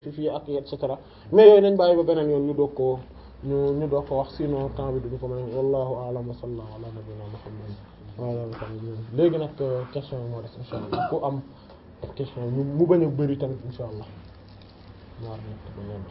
fii ak et cetera mais yooyu nañ bàyyi ba beneen yoon ñu doog koo ñu ñu doog ko wax sinon temps bi duñu ko mën wallahu a'lam wa sallallahu ala nabiyyina muhammad wa ala alihi wa sahbihi léegi nag question yi moo des insha allah ku am question ñu mu bañ a bëri tamit insha allah ñaar ñett ba ñeent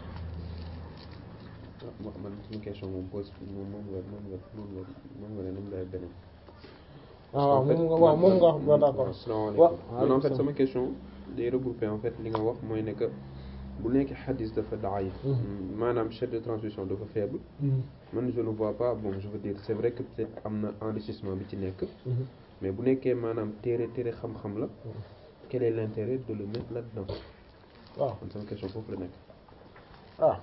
man suñu question moom pose moom moom nga moom nga moom nga moom nga ne moom lay beneen ah waaw moom nga waaw moom nga wax ba d'accord asalaamaaleykum man en fait sama question day regrouper en fait li nga wax mooy ne que bu nekkee xadis dafa daif maanaam chaîne de transmission dafa faible man je ne vois pas bon je veux dire c'est vrai que peut-être am na enrichissement bi ci nekk mais bu nekkee maanaam téere téere xam-xam la quel est l'intérêt de le mettre là-dedans waaw man sama question foofu la nekk ah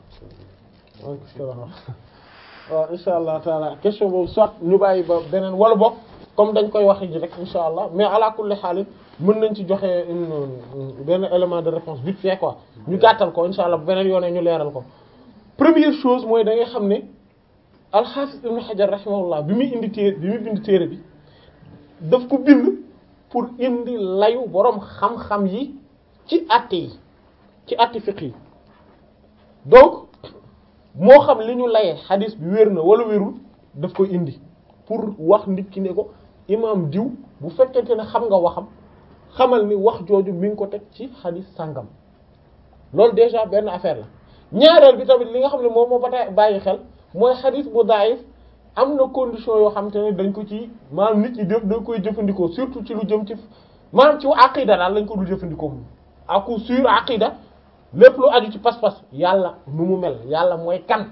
waaw insha allah taala question boobu soit ñu bàyyi ba beneen wala boog comme dañ koy wax ji rek insha allah mais ala kulli xaalis mën nañ ci joxe une benn élément de réponse vite fait quoi ñu gàttal ko insha allah beneen yoonee ñu leeral ko première chose mooy da ngay xam ne alxaafis ibn xajar rahimahullah bi muy indi téere bi muy bind téere bi daf ko bind pour indi layu boroom xam-xam yi ci àtte yi ci àtte fiqh yi donc moo xam li ñu layee xadis bi wér na wala wérul daf koy indi pour wax nit ki ne ko imam diw bu fekkente ne xam nga waxam xamal ni wax jooju mi ngi ko teg ci xadis sàngam loolu déjà benn affaire la ñaareel bi tamit li nga xam ne moom moo ba tey bàyyi xel mooy xadis bu daif am na condition yoo xam te ne dañ ko ci maanaam nit ñi def dañ koy jëfandikoo surtout ci lu jëm ci maanaam ci aqida daal lañ ko dul jëfandikoo moom à coup sûr aqida lépp lu aju ci pas-pas yàlla nu mu mel yàlla mooy kan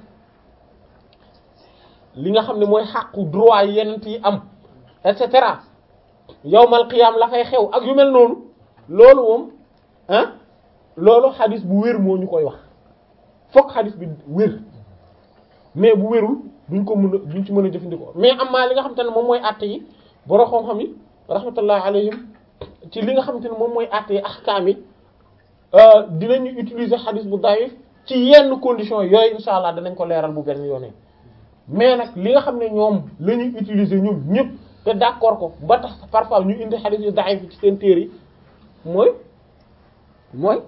li nga xam ne mooy xàqu droit yi yenent yi am et cetera yawmal qiyam la fay xew ak yu mel noonu loolu moom ah loolu xadis bu wér moo ñu koy wax fokk xadis bi wér mais bu wérul duñ ko mën a duñ ci mën a jëfandikoo mais am maa li nga xam te ne moom mooy àtte yi borom xam-xam yi rahmatullah alayhim ci li nga xam te ne moom mooy àtte yi ahkaam yi dinañu utiliser xadis bu daif ci yenn conditions yooyu insha allah danañ ko leeral bu benn yoonee mais nag li nga xam ne ñoom la ñuy utiliser ñoom ñëpp te d'accord ko ba tax parfois ñu indi xadis yu daif ci seen téere yi mooy mooy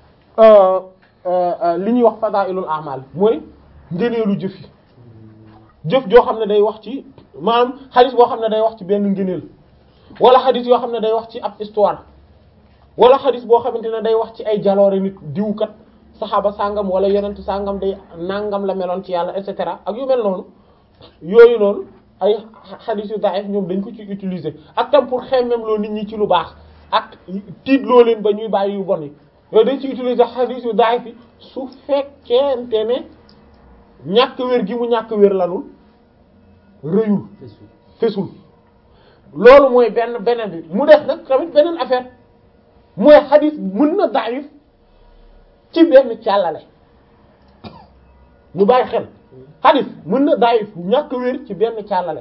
li ñuy wax fadailul amal mooy ngëneelu jëf yi jëf joo xam ne day wax ci maanaam xadis boo xam ne day wax ci benn ngëneel wala xadis yoo xam ne day wax ci ab histoire wala xadis boo xamante ne day wax ci ay jaloore nit diwkat saxaaba sàngam wala yonent sàngam day nangam la meloon ci yàlla et cetera ak yu mel noonu yooyu noonu ay xadis yu daif ñoom dañ ko ci utiliser ak tam pour xemmem loo nit ñi ci lu baax ak tiitloo leen ba ñuy bàyyi yu bon yi yooyu dañ ci utiliser xadis yu daif yi su fekkente ne ñàkk wér gi mu ñàkk wér lanul rëyul fesul loolu mooy benn beneen bi mu def nag tamit beneen affaire mooy xadis mën na daif ci benn càllale ñu bàyyi xel xadis mën na daif ñàkk wér ci benn càllale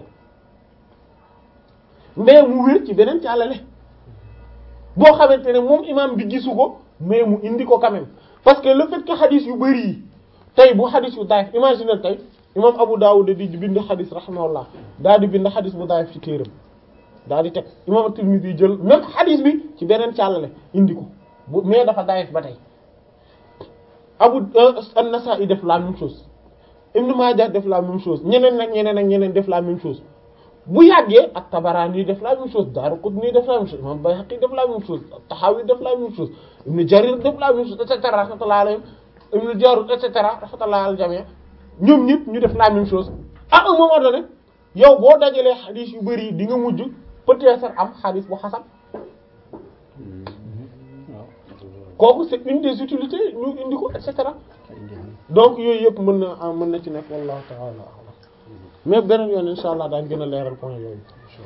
mais mu wér ci beneen càllale boo xamante ne moom imam bi gisu ko mais mu indi ko quand même parce que le fait que xadis yu bari yi tey bu xadis yu daif imagine tey imam Abu Dawud di bind xadis rahimahullah daal di bind xadis bu daif ci téeram daal di teg imam Tirmidhi jël même xadis bi ci beneen càllale indi ko bu mais dafa daif ba tey Abu an-Nasa'i def la même chose Ibn Majah def la même chose ñeneen nag ñeneen ak ñeneen def la même chose bu yàggee ak Tabarani def la même chose Daraqutni def la même chose imam Bayhaqi def la même chose Tahawi def la même chose Ibn Jarir def la même chose et cetera rahmatullahi alayhim Ibn Jarud et cetera rahmatullahi al jami' ñoom ñëpp ñu def la même chose à un moment donné yow boo dajalee xadis yu bari di nga mujj peut-être am xadis bu xasan kooku c'est une des utilités ñu indi ko et cetera donc yooyu yëpp mën na mën na ci nekk wallahu ta'ala a'lam mais beneen yoon insha allah daañ gën a leeral point yooyu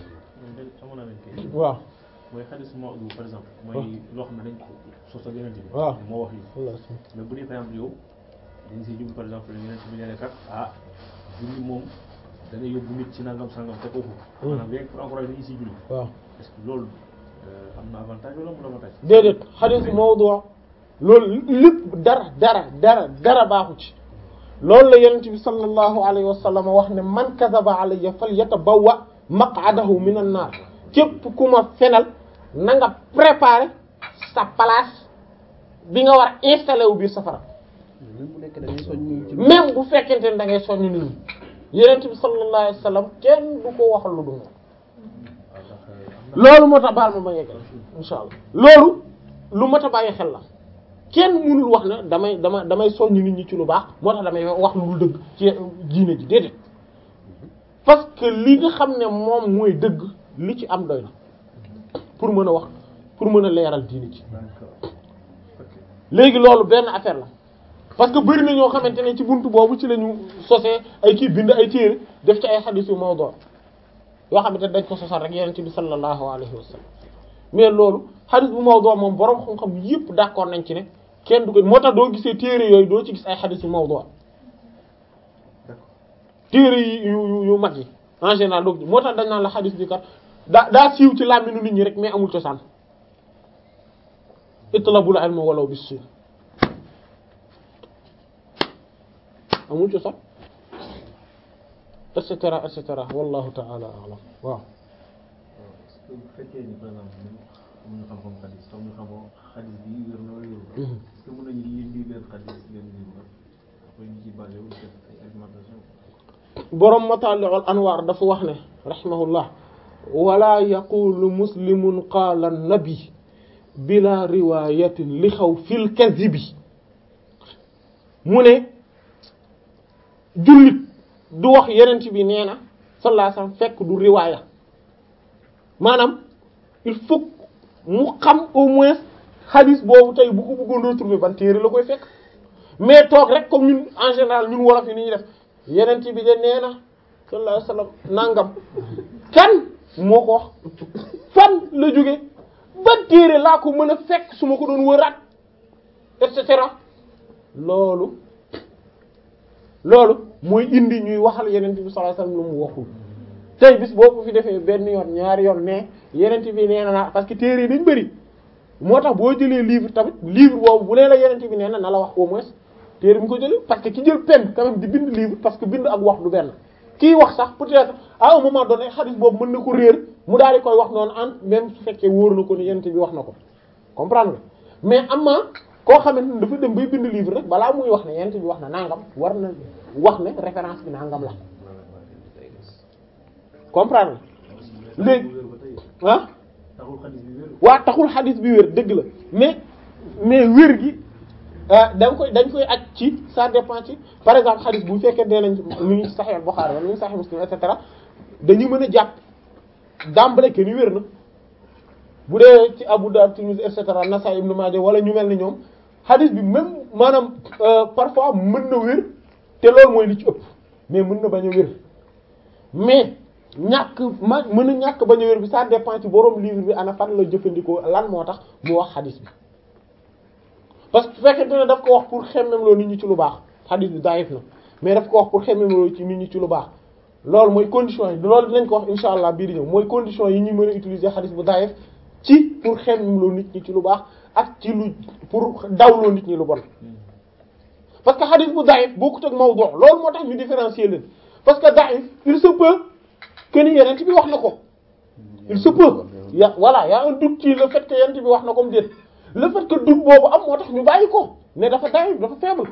waaw mooy xadis moo yu par exemple mooy loo xam ne dañ ko sos ak yeneen bi waaw moo wax yi mais bu dee par exemple yow dañ siy jublu par exemple yeneen bi nee kat ah julli moom dana yóbbu nit ci nangam sangam te kooku maanaam léegi pour encourager dañuy siy julli waaw est-ce que loolu am na avantage wala amul avantage déedéet xadis mawdu loolu lépp dara dara dara dara baaxu ci loolu la yonent bi sallallahu alayhi wa sallam wax ne man kadaba alayya falyatabawwa maq'adahu minan nar képp ku ma fenal na nga préparer sa place bi nga war a installé wu biir safara même bu nekk da ngay soññ ci même bu fekkente ne da ngay soññ nit ñi yenent bi sallallahu alayhi wasallam kenn du ko waxal lu dul loolu moo tax baal ma ma yeggal insha allah loolu lu mat a bàyyi xel la kenn mënul wax ne damay dama damay soññ nit ñi ci lu baax moo tax damay wax lu dul dëgg ci diine ji déedéet parce que li nga xam ne moom mooy dëgg li ci am doy na pour mën a wax pour mën a leeral diine ji léegi loolu benn affaire la parce que bëri na ñoo xamante ne ci buntu boobu ci la ñu sosee ay kii bind ay téere def ci ay xadiis yu mawdu yoo xamante ne dañ ko sosal rek yonent bi sallallahu alayhi wa sallam mais loolu xadiis bu mawdu moom boroom xam-xam yëpp d'accord nañ ci ne kenn du ko moo tax doo gisee téere yooyu doo ci gis ay xadiis yu mawdu téere yi yu yu yu mag yi en général doo moo tax dañ naan la xadiis bi kat daa daa siiw ci làmminu nit ñi rek mais amul cosaan itlabul ilma walaw bis-suu amul cosaan et cetera et cetera wallahu ta'ala a'lam waaw est-ce que bu fekkee ni par exemple ñun amuñu xam-xam xadis xam ñu xamoo xadis bi wér na wala wér est-ce que mën nañu lire lii benn xadis benn livre après ñu ci basé wu def ay argumentation boroom Matali'ul Anwar dafa wax ne rahimahullah wala yaqulu muslimun qaala nabi bila riwayatin li xaw fil kadhibi mu ne jullit du wax yenent bi nee na sallallahu alayhi wasallam fekk du riwaaya maanaam il faut mu xam au moins hadith boobu tey bu ko bëggoon retrouver ban téere la koy fekk mais toog rek comme ñun en général ñun wolof yi ni ñuy def yenent bi de nee na sallallahu alayhi wasallam nangam kan moo ko wax fan la jóge ban téere laa ko mën a fekk su ma ko doon wëraat et cetera loolu loolu mooy indi ñuy waxal yenent bi sallallahu alayhi wasallam lu mu waxul tey bis boo ko fi defee benn yoon ñaari yoon ne yenent bi nee na naa parce que téere yi dañ bëri moo tax boo jëlee livre tamit livre boobu bu nee la yenent bi nee na na la wax au moins téere bi mu ko jëlee parce que ki jël pen quand même di bind livre parce que bind ak wax du benn kii wax sax peut-être à un moment donné xadis boobu mën na ko réer mu daal di koy wax noonu en même su fekkee wóor na ko ni yenent bi wax na ko comprendre nga mais am na koo xamante ne dafa dem bay bind livre rek balaa muy wax ne yenent bi wax na nangam war na wax ne référence bi nangam la comprendre nga léegi ah taxul xadis bi wér waa taxul xadis bi wér dëgg la mais mais wér gi da nga koy dañ koy aj ci ça dépend ci par exemple xadis bu fekkee nee nañ mu ngi Sahih Bukhari wala mu ngi Sahih Muslim et cetera dañuy mën a jàpp d'emblée que ni wér na bu dee ci Abu Dawud Tirmidhi et cetera Nasa'i Ibn Majah wala ñu mel ni ñoom xadis bi même maanaam parfois mën na wér te loolu mooy li ci ëpp mais mën na bañ a wér mais ñàkk ma mën a ñàkk bañ a wér bi ça dépend ci borom livre bi ana fan la jëfandikoo lan moo tax mu wax xadis bi parce que su fekkente ne daf ko wax pour xemmem loo nit ñi ci lu baax xadis bi daif na mais daf ko wax pour xemmem loo ci nit ñi ci lu baax loolu mooy condition yi loolu dinañ ko wax insha allah bii di ñëw mooy condition yi ñuy mën a utiliser xadis bu daif ci pour xemmem loo nit ñi ci lu baax ak ci lu pour dawloo nit ñi lu bon parce que xadis bu daif bokkut ak mawdu loolu moo tax ñu différencier leen parce que daif il se peut que ni yeneen bi wax na ko il se peut ya voilà y a un doute ci le fait que yeneen bi wax na ko mu déet le fait que doute boobu am moo tax ñu bàyyi ko ne dafa daif dafa faible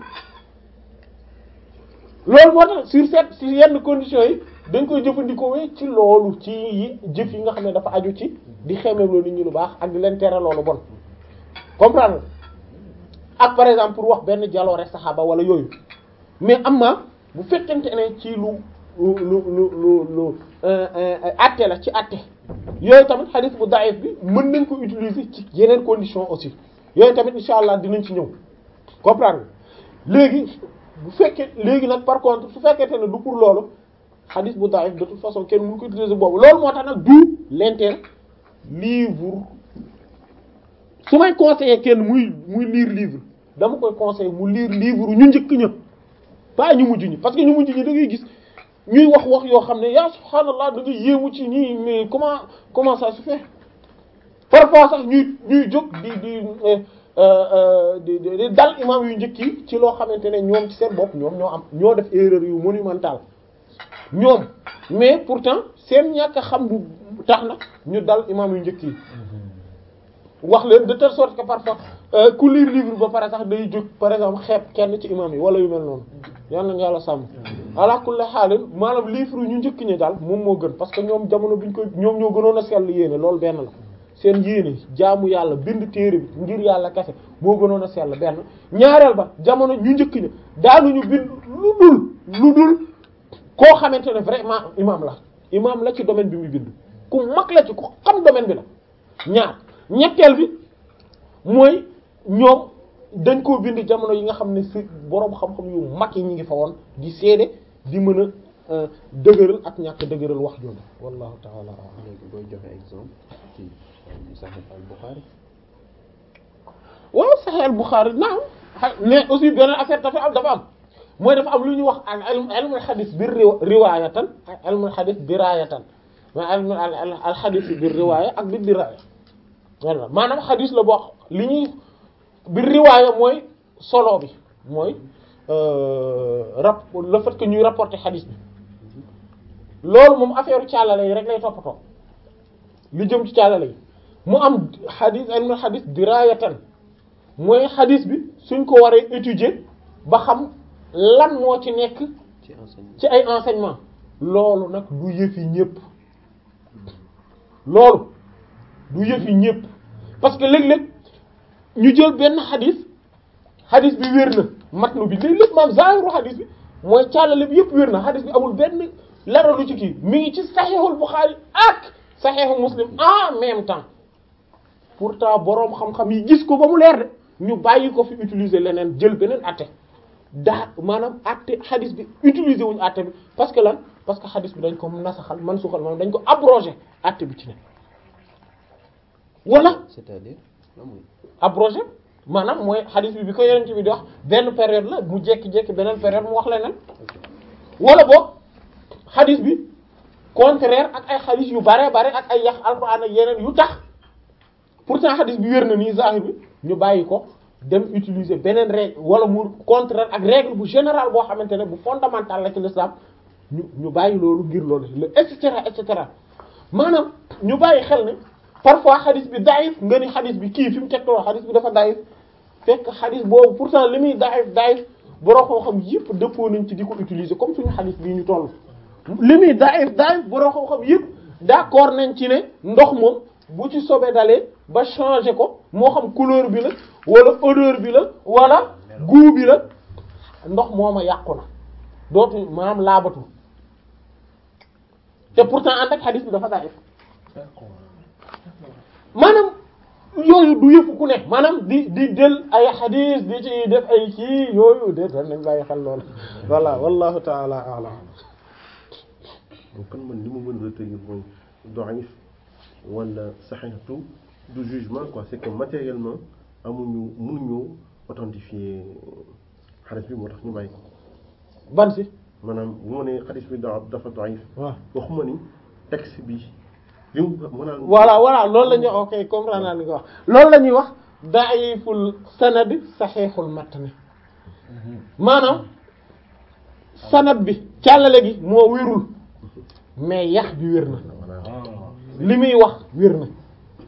loolu moo tax sur cette sur yenn conditions yi dañ koy jëfandikoo ci loolu ci yi jëf yi nga xam ne dafa aju ci di xemeem loolu nit ñi lu baax ak di leen tere loolu bon comprendre ak par exemple pour wax benn jaloore saxaaba wala yooyu mais am na bu fekkente ne ci lu lu lu lu lu lu atte la ci atte yooyu tamit hadith bu daif bi mën nañ ko utiliser ci yeneen condition aussi yooyu tamit insha allah dinañ ci ñëw comprendre léegi bu fekkee léegi nag par contre su fekkente ne du pour loolu hadith bu daif de toute façon kenn mënu ko utiliser boobu loolu moo tax nag du l'intérêt livre su may conseiller kenn muy muy lire livre dama koy conseiller mu lire livre ñu njëkk ñëpp pas ñu mujj ñi parce que ñu mujj ñi da ngay gis ñuy wax wax yoo xam ne yaa subhaanallah da nga yéemu ci nii mais comment comment ça se fait parfois sax ñuy ñuy jóg di di di di dal imam yu njëkk yi ci loo xamante ne ñoom ci seen bopp ñoom ñoo am ñoo def erreur yu monumentale ñoom mais pourtant seen ñàkk a xam bu tax na ñu dal imam yu njëkk yi wax leen de telle sorte que parfois ku lire livre ba pare sax day jóg par exemple xeeb kenn ci imam yi wala yu mel noonu yal nañu yàlla sàmm ala kulli xaalin maanaam livre ñu njëkk ñi daal moom moo gën parce que ñoom jamono biñ ko ñoom ñoo gënoon a sell yéene loolu benn la seen yéene jaamu yàlla bind téere bi ngir yàlla kese moo gënoon a sell benn ñaareel ba jamono ñu njëkk ñi daanuñu bind lu dul lu dul koo xamante ne vraiment imam la imam la ci domaine bi muy bind ku mag la ci ku xam domaine bi la ñaar ñetteel bi mooy ñoom dañ koo bind jamono yi nga xam ne si boroom xam-xam yu mag yi ñu ngi fa woon di seede di mën a dëgëral ak ñàkk dëgëral wax jooju wallahu ta'ala a'lam léegi booy joxe exemple ci Sahih al-Bukhari waaw Sahih al-Bukhari naam mais aussi beneen affaire dafa am dafa am mooy dafa am lu ñuy wax al ilm ilmul hadith bir riwaayatan ak ilmul hadith diraayatan mais ilmul al hadith bir riwaaya ak bir diraaya voilà maanaam hadith la boo li ñuy bir riwaaya mooy solo bi mooy rap le fait que ñuy rapporter hadith bi loolu moom affaire càllale yi rek lay toppatoo li jëm ci càllale yi mu am hadith ilmul hadith diraayatan mooy hadith bi suñ ko waree étudier ba xam lan moo ci nekk ci enseignement ci ay enseignement loolu nag du yëfi ñépp loolu du yëfi ñépp parce que léeg-léeg ñu jël benn xadis xadis bi wér na matnu bi léeg-léeg maam zaahiru xadis bi mooy càllale bi yëpp wér na xadis bi amul benn lara lu ci kii mi ngi ci saxiixul Buxaari ak saxiixu Muslim en même temps pourtant boroom xam-xam yi gis ko ba mu leer de ñu bàyyi ko fi utiliser leneen jël beneen atte daa maanaam atte xadis bi utiliser wuñu atte bi parce que lan parce que xadis bi dañ ko nasaxal man suxal maanaam dañ ko abrogé atte bi ci ne wala c'est-à-dire lan mooy abrogé maanaam mooy xadis bi bi ko yeneen bi di wax benn période la mu jékki-jékki beneen période mu wax leneen wala boog xadis bi contraire ak ay xadis yu bare bare ak ay yax alxuraan ak yeneen yu tax pourtant xadis bi wér na nii zahir bi ñu bàyyi ko dem utiliser beneen règle wala mu contraire ak règle bu général boo xamante ne bu fondamental la ci l'islam ñu ñu bàyyi loolu ngir loolu le et cetera et cetera maanaam ñu bàyyi xel ne parfois xadis bi daif nga ni xadis bi kii fi mu tegtoo xadis bi dafa daif fekk xadis boobu pourtant li muy daif daif boroo xam-xam yëpp dëppoo nañ ci di ko utiliser comme suñu xadis bii ñu toll li muy daif daif boroo xam-xam yëpp d'accord nañ ci ne ndox moom bu ci sobe dalee ba changer ko moo xam couleur bi la wala odeur bi la wala goût bi la ndox mooma yàqu na dootu maanaam laabatu te pourtant ànd ak xadis bi dafa daif maanaam yooyu du yëfu ku ne maanaam di di del ay xadis di ci def ay kii yooyu de dañ nañ bàyyi xel loolu voilà wallahu taala a'lam kon man li ma mën a retenir mooy da'if wala sahihatu du jugement quoi c'est que matériellement amuñu mënuñu authentifier xadis bi moo tax ñu bàyyi ko ban si maanaam bu ma nee xadis bi da dafa da'if waaw waxuma ni texte bi li mu maanaam voilà voilà loolu la ñuy wax ok comprendre naa li nga wax loolu la ñuy wax da'iful sanad sahihul matn maanaam sanad bi càllale gi moo wérul mais yax bi wér na li muy wax wér na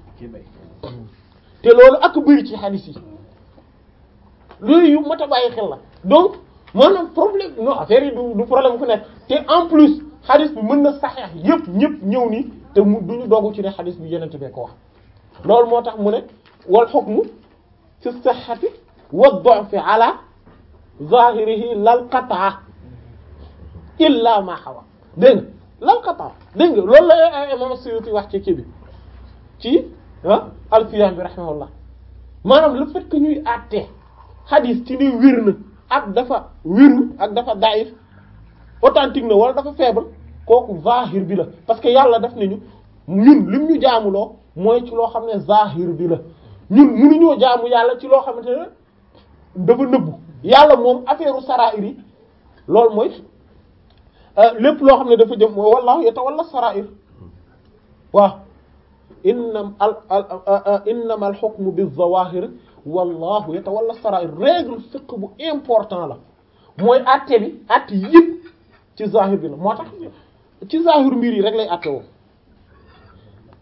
te loolu ak bëri ci xadis yi loolu yu mat a bàyyi xel la donc maanaam problème non affaire yi du du problème ku nekk te en plus xadis bi mën na saxeex yëpp ñëpp ñëw nii te mu duñu doggu ci ne xadis bi yenente bee ko wax loolu moo tax mu ne wal hukmu fi sihhati wa du'fi ala zahirihi lal qat'a illa ma hawa dégg nga lal qat'a dégg nga loolu la imam Suyuti wax ci kii bi ci ah alfiyam bi rahimahullah maanaam le fait que ñuy àtte xadis ci ni wér na ak dafa wérul ak dafa daif authentique na wala dafa faible kooku zahir bi la parce que yàlla daf nañu ñun lim ñu jaamuloo mooy ci loo xam ne zahir bi la ñun mënuñoo jaamu yàlla ci loo xamante ne dafa nëbbu yàlla moom affaire sarair yi loolu mooy lépp loo xam ne dafa jëm mooy wallahu yatawalla sarair waaw innam al al innama al hukmu bi zawahir wallahu yatawalla sarair règle fiqh bu important la mooy àtte bi àtte yëpp ci zahir bi la moo tax ci zahir mbir yi rek lay àtte woo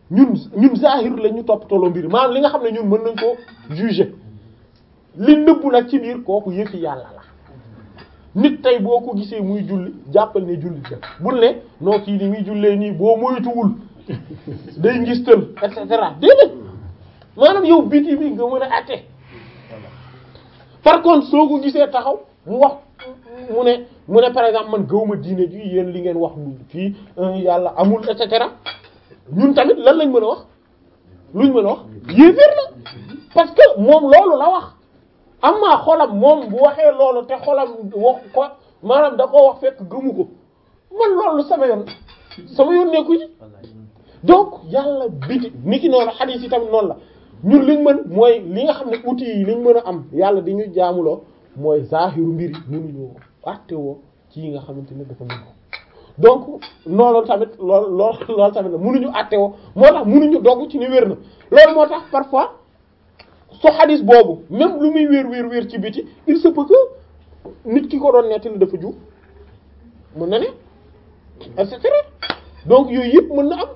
ñun ñun zahir la ñu topp toloo mbir maanaam li nga xam ne ñun mën nañ koo juger li nëbbu nag ci biir kooku yëfi yàlla la nit tey boo ko gisee muy julli jàppal ne julli la bul ne noo kii ni muy jullee nii boo moytuwul day ngistal et cetera déedéet maanaam yow biti bi nga mën a àtte par contre soo ko gisee taxaw mu wax mu ne mu ne par exemple man gëwma diine ji yéen li ngeen wax fii yàlla amul et cetera ñun tamit lan lañ mën a wax luñ mën a wax yéeféer la parce que moom loolu la wax amma xolam moom bu waxee loolu te xolam wax ko maanaam da koo wax fekk gëmu ko man loolu sama yoon sama yoon nekku ci donc yàlla biti ni ki noonu xadiis yi tamit noonu la ñun liñ mën mooy li nga xam ne outils yi liñ mën a am yàlla di ñu jaamuloo mooy zaahiru mbir yi mënuñoo àttewoo ci yi nga xamante ne dafa mën ko donc noonu tamit lool lool loolu tamit la mënuñu àttewoo moo tax mënuñu dogg ci ni wér na loolu moo tax parfois so xadis boobu même lu muy wér wér wér ci biti il se peut que nit ki ko doon nettali dafa ju mën na ne et cetera donc yooyu yëpp mën na am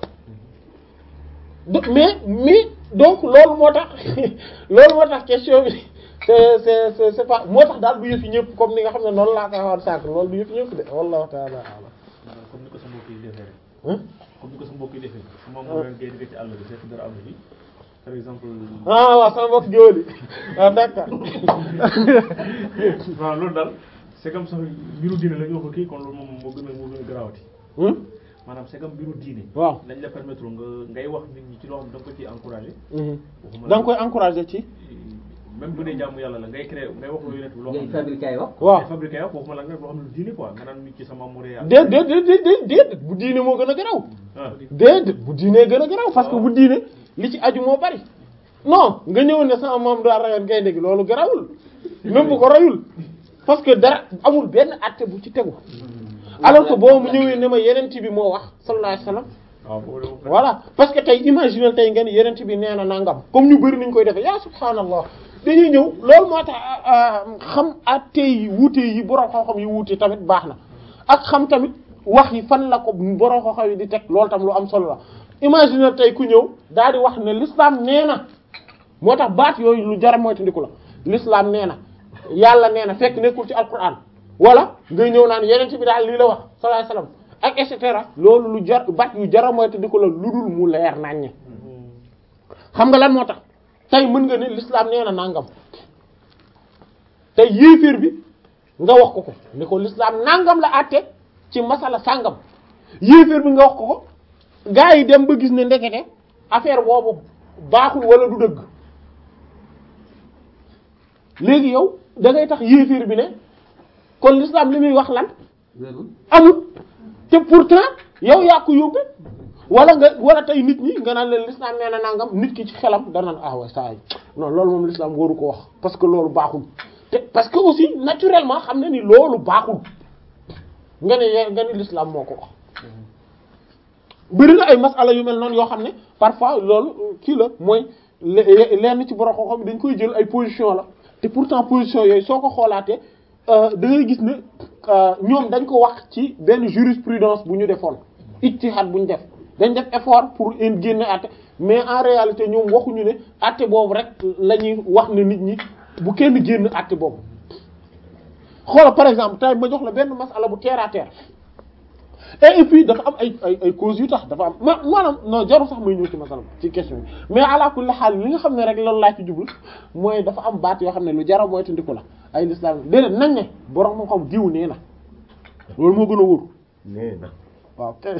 mais mais donc loolu moo tax loolu moo tax question bi c'est c'est c'est c'est pas moo tax daal du yëfi ñëpp comme ni nga xam ne noonu laa koy waxoon sànq loolu du yëfi ñëpp de wallahu ta'ala a'lam comme ni ko sa mbokk yi defee rek. comme ni ko sa mbokk yi defee. su ma mënoon ngay dégg ci àll bi fekk dara am na fi par exemple. ah waaw sama mbokk géwël yi ah d'accord. waaw loolu daal c'est comme sax mbiru diine la ñu wax ko kii kon loolu moom moo gën a moo gën a garaawati. maanaam c'est comme mbiru diine. waaw dañ la permettre nga ngay wax nit ñi ci loo xam da nga ko ciy encourager. da nga koy encourager ci. même bu dee jaamu yàlla la ngay créer ngay wax lu yonent bi loo xam ngay ne fabriqué ay wax. waaw ngay fabriqué wax waxuma la nga loo xam ne lu diine quoi nga naan nit ci sama muré yàlla. déet déet déet déet déet bu diine moo gën a garaw ah déet bu diine gën a garaw parce que bu diine li ci aju moo bari non nga ñëw ne sama maam daa rayoon gaynde gi loolu garawul même bu ko rayul parce que dara amul benn àtte bu ci tegu alors que boo mu ñëwee ne ma yenent bi moo wax sallallahu alayhi wasallam waaw boobu de voilà parce que tey imagine tey ngeen yenent bi nee na nangam comme ñu bëri nañ koy defee yaa subhaanallah dañuy ñëw loolu moo tax xam àtte yi wuute yi borom xam-xam yi wuute tamit baax na ak xam tamit wax yi fan la ko borom xam-xam yi di teg loolu tam lu am solo la imagine tey ku ñëw daal di wax ne l'islam nee na moo tax baat yooyu lu jar moytandiku la l'islam nee na yàlla nee na fekk nekkul ci alquran wala ngay ñëw naan yeneen bi daal lii la wax sallallahu alayhi wasallam ak et cetera loolu lu jar baat yu jar moytandiku la lu dul mu leer naññe xam nga lan moo tax tey mën nga ne l'islam nee na nangam tey yéeféer bi nga wax ko ko ne ko l'islam nangam la àtte ci masala sàngam yéeféer bi nga wax ko ko gaa yi dem ba gis ne ndekete affaire boobu baaxul wala du dëgg léegi yow da ngay tax yéeféer bi ne kon l'islam li muy wax lan wérul amul te pourtant yow yaa ko yóbbe wala nga wala tey nit ñi nga naan leen l'islam nee na nangam nit ki ci xelam danaan ah ouais ça non loolu moom l'islam waru ko wax parce que loolu baaxul te parce que aussi naturellement xam na ni loolu baaxul nga ne ye- nga ne l'islam moo ko wax bëri na ay masala yu mel noonu yoo xam ne parfois loolu kii la mooy le- lenn ci borom xam-xam dañ koy jël ay position la te pourtant position yooyu soo ko xoolaatee da ngay gis ne ñoom dañ ko wax ci benn jurisprudence bu ñu defoon ijtihad bu ñu def dañ def effort pour in génne àtte mais en réalité ñoom waxuñu ne àtte boobu rek la ñuy wax ne nit ñi bu kenn génn àtte boobu xoola par exemple tey ma jox la benn masala bu terre à terre et puis dafa am ay ay ay causes yu tax dafa am ma maanaam non jarul sax may ñëw ci masala ci question bi mais ala kulli xaal li nga xam ne rek loolu laa ci jublu mooy dafa am baat yoo xam ne lu jara mooy tandiku la ay l'islam déedéet nañ ne borom moo xam diw nee na loolu moo gën a wóor nee na waaw kay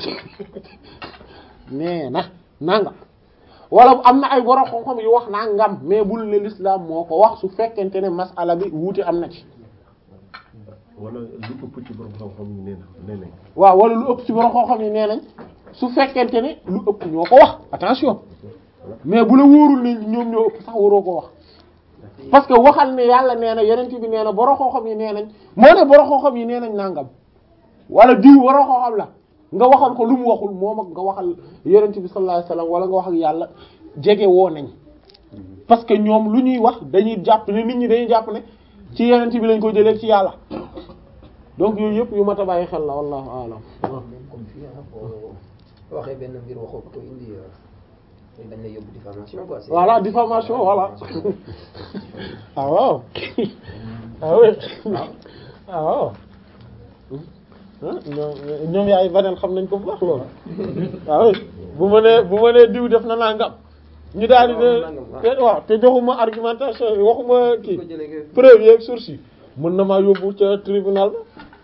nee na nangam wala am na ay borom xam-xam yu wax nangam mais bul ne l'islam moo ko wax su fekkente ne masala bi wuute am na ci wala lu ëpp ci borom xam-xam yi nee na nee nañ waaw wala lu ëpp ci borom xam-xam yi nee nañ su fekkente ne lu ëpp ñoo ko wax attention mais bu la wóorul ne ñoom ñoo ëpp sax waroo ko wax parce que waxal ne yàlla nee na yeneen bi nee na borom xam-xam yi nee nañ moo ne borom xam-xam yi nee nañ nangam wala diw borom xam-xam la nga waxal ko lu mu waxul moom ak nga waxal yeneen bi sallallahu alayhi wasallam wala nga wax ak yàlla jege woo nañ parce que ñoom lu ñuy wax dañuy jàpp ne nit ñi dañuy jàpp ne ci yeneen bi lañ ko jëlee ci yàlla donc yooyu yëpp yu mat a bàyyi xel la wallahu a'lam même comme fii ah boo waxee benn mbir waxoo ko indi dañ lay yóbbu diffamation quoi. c'est- voilà diffamation voilà ah waaw ah oui ah waaw ah ñoom ñoom yaay baneen xam nañ ko bu baax loolu ah oui bu ma nee bu ma nee diw def na nangam ñu daal di nangam, ne waaw. te waaw te joxuma argumentation yi waxuma ko kii jëlee nga- preuve yeeg source yi mën na maa yóbbu ca tribunal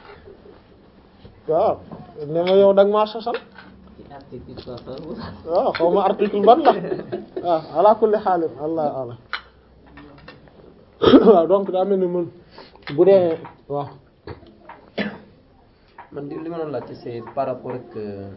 ba waaw ne ma yow da nga maa sosal ci article trois cent waaw xaw ma article ban la waaw ala kulli xaalim allah ala waaw donc daa mel ni mën bu dee waaw man di li ma doon laajte c'est par rapport ak euh,